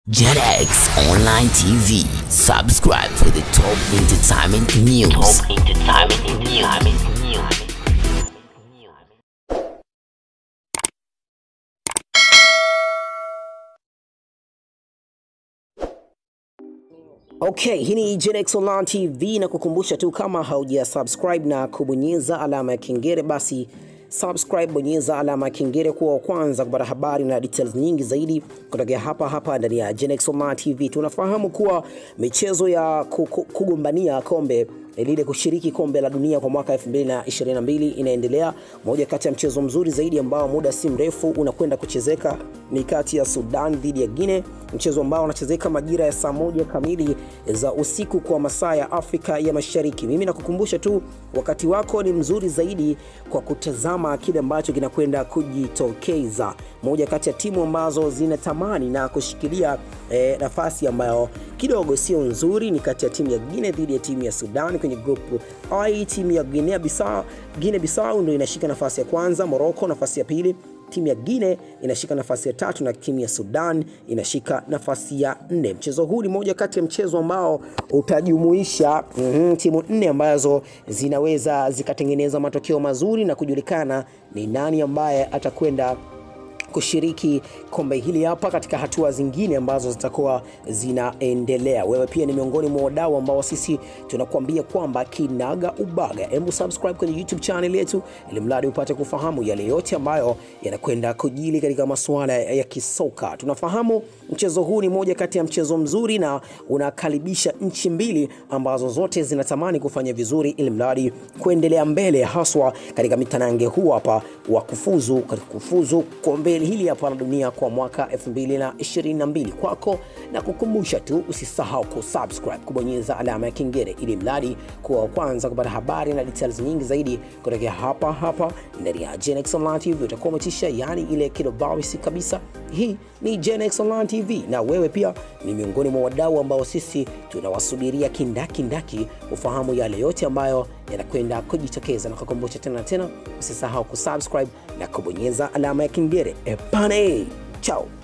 JetX Online TV. Subscribe for the top entertainment news. Top entertainment news. Okay, hii ni Genex Online TV na kukumbusha tu kama hauja subscribe na kubonyeza alama ya kengele basi subscribe, bonyeza alama ya kengele kuwa wa kwanza kupata habari na details nyingi zaidi kutokea hapa hapa ndani ya Genex Online TV. Tunafahamu kuwa michezo ya ku- ku- kugombania kombe lile kushiriki kombe la dunia kwa mwaka 2022 inaendelea. Moja kati ya mchezo mzuri zaidi ambao muda si mrefu unakwenda kuchezeka ni kati ya Sudan dhidi ya Guinea, mchezo ambao unachezeka majira ya saa moja kamili za usiku kwa masaa ya Afrika ya Mashariki. Mimi nakukumbusha tu wakati wako ni mzuri zaidi kwa kutazama kile ambacho kinakwenda kujitokeza. Moja kati ya timu ambazo zinatamani na kushikilia eh, nafasi ambayo kidogo sio nzuri ni kati ya timu ya Guinea dhidi ya timu ya Sudan kwenye grupu I. Timu ya Guinea Bissau, Guinea Bissau ndio inashika nafasi ya kwanza, Morocco nafasi ya pili, timu ya Guinea inashika nafasi ya tatu na timu ya Sudan inashika nafasi ya nne. Mchezo huu ni moja kati ya mchezo ambao utajumuisha mm, timu nne ambazo zinaweza zikatengeneza matokeo mazuri na kujulikana ni nani ambaye atakwenda kushiriki kombe hili hapa katika hatua zingine ambazo zitakuwa zinaendelea. Wewe pia ni miongoni mwa wadau ambao sisi tunakuambia kwamba kinaga ubaga, hebu subscribe kwenye YouTube channel yetu ili mradi upate kufahamu yale yote ambayo yanakwenda kujili katika masuala ya kisoka. Tunafahamu mchezo huu ni moja kati ya mchezo mzuri na unakaribisha nchi mbili ambazo zote zinatamani kufanya vizuri ili mradi kuendelea mbele, haswa katika mitanange huu hapa wa kufuzu katika kufuzu kombe hili hapa la dunia kwa mwaka 2022. Kwako na kukumbusha tu usisahau kusubscribe, kubonyeza alama ya kengele ili mradi kuwa wa kwanza kupata habari na details nyingi zaidi kutokea hapa hapa ndani ya Genex Online TV. Utakuwa umetisha, yani ile kilobawisi kabisa. Hii ni Genex Online TV na wewe pia ni miongoni mwa wadau ambao sisi tunawasubiria kindakindaki ufahamu yale yote ambayo yanakwenda kujitokeza, na kukumbusha tena na tena, usisahau kusubscribe na kubonyeza alama ya kengele. Epane, chao.